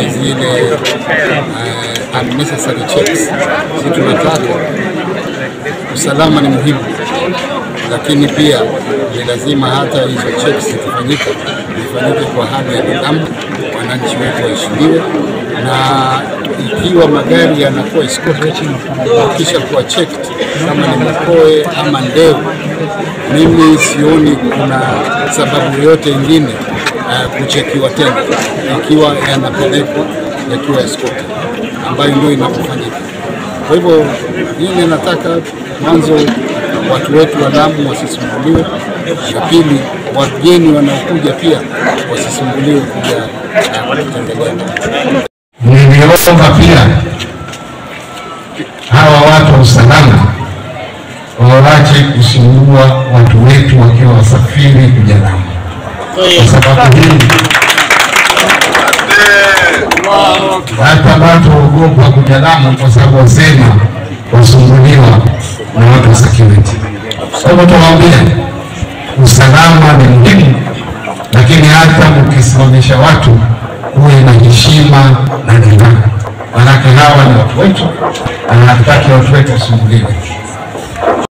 zile uh, unnecessary checks. Sisi tunataka usalama ni muhimu, lakini pia ni lazima hata hizo checks zikifanyika zifanyike kwa hali ya nidhamu, wananchi wetu waheshimiwe, na ikiwa magari yanakuwa escorted kisha kuwa checked kama ni Makoe ama Ndevu, mimi sioni kuna sababu yoyote ingine uh, kuchekiwa tena ikiwa yanapelekwa yakiwa escorted, ambayo ndio inapofanyika. Kwa hivyo mimi nataka mwanzo watu wetu wa Lamu wasisumbuliwe, na pili wageni wanaokuja pia wasisumbuliwe kuja uh, kutembelea. Niliomba pia hawa watu wa usalama wawache kusumbua watu wetu wakiwa wasafiri kuja Lamu, kwa sababu hii hata watu waogopa kuja Lamu kwa sababu wasema wasumbuliwa na watu wa security. Kwa hivyo tuwaambie usalama ni muhimu, lakini hata mkisimamisha watu kuwe na heshima na nidhamu, manake hawa ni watu wetu na hatutaki watu wetu wasumbuliwe.